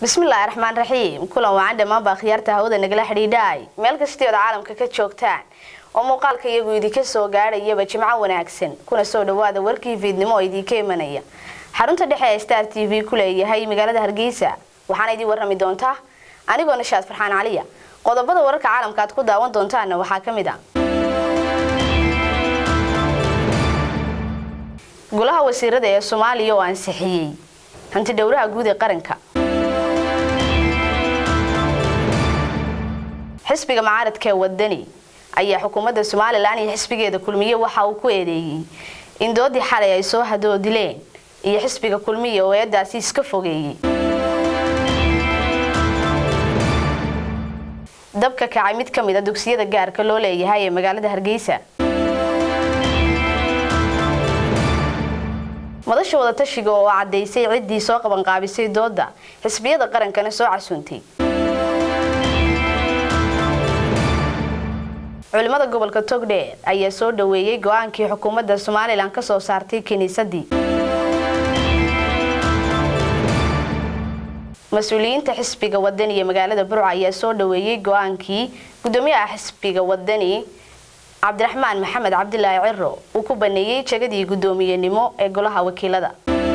bismillaahi raxmaan raxiim kulan wacan dhammaan baa khiyaarta hawada nagala xidhiidhaay meel kastay ood caalamka ka joogtaan oo muuqaalka iyagu idinka soo gaadhayaba jimco wanaagsan kuna soo dhawaada warkii fiidnimo oo idinka imanaya xarunta dhexe ee star t v ku leeyahay magaalada hargeysa waxaana idin warrami doontaa anigoo nishaad farxaan caliya qodobada wararka caalamka aad ku daawan doontaana waxaa ka mid a golaha wasiirada ee soomaaliya oo ansixiyey hanti dhowraha guud ee qaranka xisbiga mucaaradka ee wadani ayaa xukuumadda somalilan iyo xisbigeeda kulmiye waxa uu ku eedeeyey in doodii xalay ay soo hadoodileen iyo xisbiga kulmiye oo eedaasi iska fogeeyey dabka kacay mid ka mid a dugsiyada gaarka loo leeyahay ee magaalada hargeysa madasha wadatashiga oo caddaysay ciddii soo qabanqaabisay dooda xisbiyada qarankana soo casuuntay culimada gobolka togdheer ayaa soo dhaweeyey go-aankii xukuumadda somalilan ka soo saartay kiniisadii mas-uuliyiinta xisbiga wadani ee magaalada burca ayaa soo dhaweeyey go-aankii gudoomiyaha xisbiga wadani cabdiraxmaan maxamed cabdilaahi ciro uu ku baneeyey jegadii guddoomiyenimo ee golaha wakiilada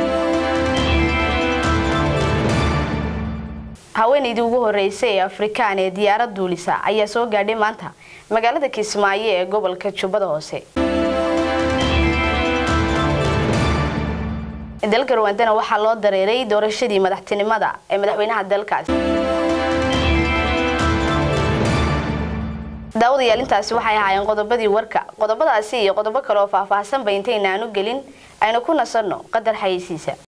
haweenaydii ugu horeysay ee afrikaan ee diyaarad duulisa ayaa soo gaadhay maanta magaalada kismaayo ee gobolka jubbada hoose dalka ruwandana waxaa loo dareeray doorashadii madaxtinimada ee madaxweynaha dalkaasi daawadayaal intaasi waxay ahaayeen qodobadii warka qodobadaasi iyo qodobo kale oo faahfaahsanba intaynaanu gelin aynu ku nasanno qadar xayeysiisa